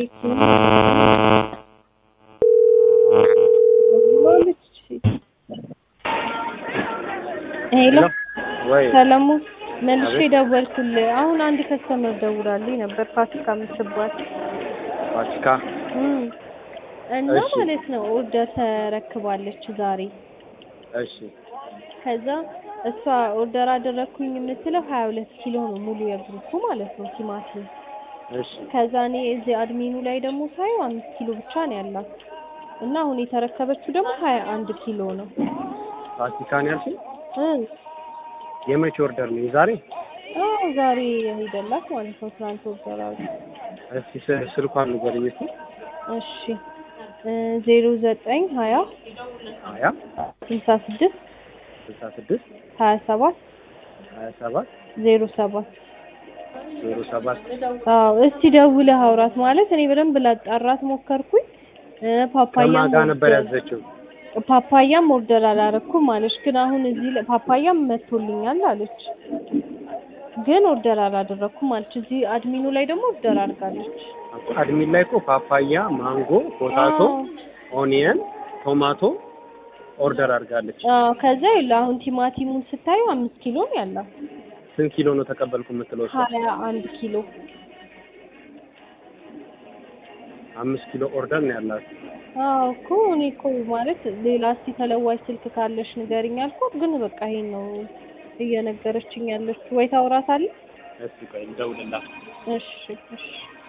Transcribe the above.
ቴክኒክ ሄሎ ወይ ሰለሙ መልሼ አቤት። ደወልኩልህ። አሁን አንድ ከስተመር ደውላልኝ ነበር ፋሲካ የምትባል ፋሲካ እም እና እሺ። ማለት ነው ኦርደር ተረክባለች ዛሬ። እሺ ከዛ እሷ ኦርደር አደረግኩኝ የምትለው ሀያ ሁለት ኪሎ ነው ሙሉ የግሩፑ ማለት ነው ቲማቲም። እሺ ከዛ እኔ እዚህ አድሚኑ ላይ ደግሞ ሳየው አምስት ኪሎ ብቻ ነው ያላት እና አሁን የተረከበችው ደግሞ ሀያ አንድ ኪሎ ነው ፋሲካን ያልሽኝ እ የመቼ ኦርደር ነው? የዛሬ አዎ ዛሬ የሄደላት ማለት ነው ትናንት ኦርደር አድርጋ እስቲ ስ- ስልኳን ንገሪኝ እስቲ። እሺ ዜሮ ዘጠኝ ሀያ ሀያ ስልሳ ስድስት ስልሳ ስድስት ሀያ ሰባት ሀያ ሰባት ዜሮ ሰባት ዜሮ ሰባት አዎ እስቲ ደውለህ አውራት ማለት እኔ በደንብ ላጣራት ሞከርኩኝ እ ፓፓያም ከማን ጋር ነበር ኦርደር- ያዘችው? ፓፓያም ኦርደር አላረኩም አለች ግን አሁን እዚህ ላይ ፓፓያም መጥቶልኛል አለች ግን ኦርደር አላደረኩም አለች እዚህ አድሚኑ ላይ ደግሞ ኦርደር አድርጋለች አድሚን ላይ እኮ ፓፓያ፣ ማንጎ፣ ፖታቶ፣ አዎ። ኦኒየን፣ ቶማቶ ኦርደር አድርጋለች። አዎ ከዛ ይኸውልህ አሁን ቲማቲሙን ስታዩ አምስት ኪሎ ነው ያላት ስንት ኪሎ ነው ተቀበልኩ የምትለው? እሷ? ሀያ አንድ ኪሎ አምስት ኪሎ ኦርደር ነው ያላት። አዎ እኮ እኔ እኮ ማለት ሌላ እስቲ ተለዋጭ ስልክ ካለሽ ንገሪኝ አልኳት ግን በቃ ይሄን ነው እየነገረችኝ ያለችው ወይ ታውራታለህ እስቲ ቆይ ልደውልላት። እሺ እሺ